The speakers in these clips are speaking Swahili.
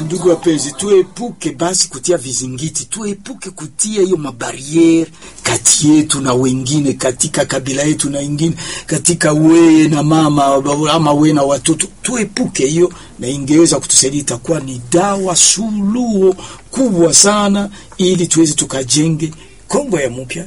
Ndugu wapenzi, tuepuke basi kutia vizingiti, tuepuke kutia hiyo mabariere kati yetu na wengine, katika kabila yetu na wengine, katika weye na mama ama we na watoto, tuepuke hiyo, na ingeweza kutusaidia, itakuwa ni dawa suluhu kubwa sana, ili tuweze tukajenge Kongo ya mpya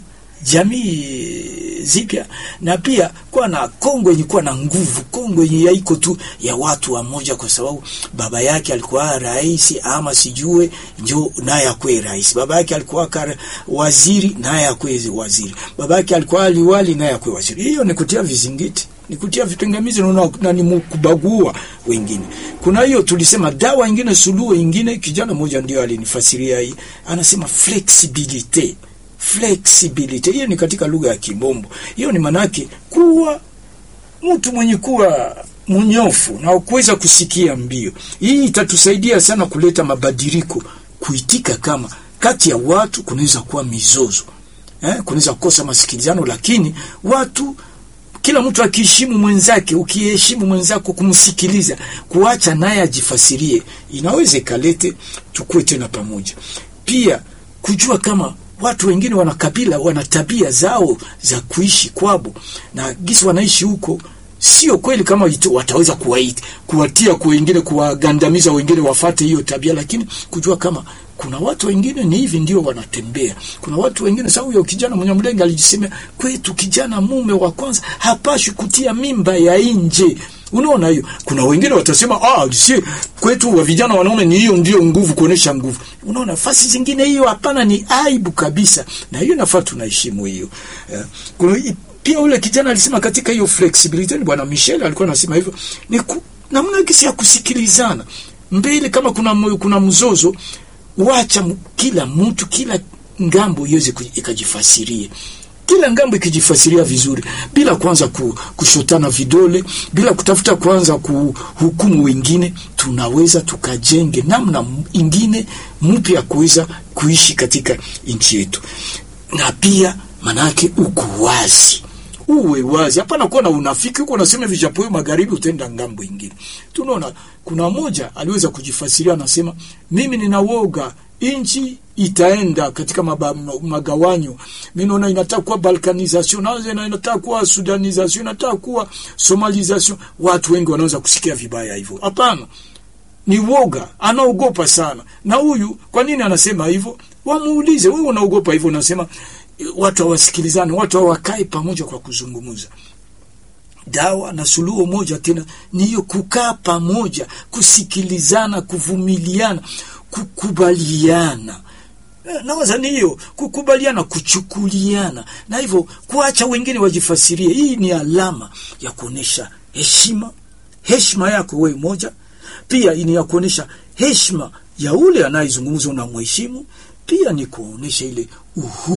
jamii zipya na pia kuwa na Kongo yenye kuwa na nguvu, Kongo yenye yaiko tu ya watu wa moja, kwa sababu baba yake alikuwa rais ama sijue njo naye akwe rais, baba yake alikuwa kar, waziri naye akwe waziri, baba yake alikuwa liwali naye akwe waziri. Hiyo ni kutia vizingiti ni kutia vipingamizi na, na ni kubagua wengine. Kuna hiyo tulisema dawa ingine, suluhu ingine. Kijana mmoja ndio alinifasiria hii, anasema flexibility flexibility hiyo ni katika lugha ya Kimombo. Hiyo ni manake kuwa mtu mwenye kuwa mnyofu na kuweza kusikia mbio. Hii itatusaidia sana kuleta mabadiliko, kuitika kama kati ya watu kunaweza kuwa mizozo eh, kunaweza kukosa masikilizano, lakini watu kila mtu akiheshimu mwenzake, ukiheshimu mwenzako, kumsikiliza, kuacha naye ajifasirie, inaweza ikalete tukue tena pamoja. Pia kujua kama watu wengine wana kabila, wana tabia zao za kuishi kwabo na gisi wanaishi huko, sio kweli kama ito, wataweza kuwaita kuwatia kwa wengine, kuwagandamiza wengine wafate hiyo tabia, lakini kujua kama kuna watu wengine ni hivi ndio wanatembea. Kuna watu wengine sasa, huyo kijana mwenye mlenga alijisemea kwetu, kijana mume wa kwanza hapashi kutia mimba ya nje. Unaona hiyo, kuna wengine watasema ah, si kwetu wa vijana wanaume ni hiyo ndio nguvu, kuonesha nguvu. Unaona fasi zingine hiyo hapana, ni aibu kabisa, na hiyo nafaa tunaheshimu hiyo. Yeah. Kuna pia ule kijana alisema katika hiyo flexibility, ni bwana Michel alikuwa anasema hivyo, ni ku, namna gisi ya kusikilizana mbele, kama kuna kuna mzozo wacha kila mtu kila ngambo iweze ikajifasirie kila ngambo ikijifasiria vizuri, bila kwanza kushotana vidole, bila kutafuta kwanza kuhukumu wengine, tunaweza tukajenge namna ingine mpya ya kuweza kuishi katika nchi yetu. Na pia manake uko wazi, uwe wazi, hapana kuwa na unafiki huko unasema hivi japo magharibi utaenda ngambo ingine. Tunaona kuna moja aliweza kujifasiria, anasema mimi nina woga nchi itaenda katika maba, magawanyo. Mimi naona inataka kuwa balkanization, na inataka kuwa sudanization, inataka kuwa somalization. Watu wengi wanaweza kusikia vibaya hivyo. Hapana, ni woga, anaogopa sana. Na huyu kwa nini anasema hivyo? Wamuulize, wewe unaogopa hivyo? Unasema watu hawasikilizane, watu hawakae pamoja kwa kuzungumza. Dawa na suluhu moja tena ni hiyo, kukaa pamoja, kusikilizana, kuvumiliana kukubaliana nawaza ni hiyo kukubaliana, kuchukuliana na hivyo kuacha wengine wajifasirie. Hii ni alama ya kuonesha heshima, heshima yako wewe moja, pia ni ya kuonesha heshima ya ule anayezungumza, unamheshimu, pia ni kuonesha ile uhu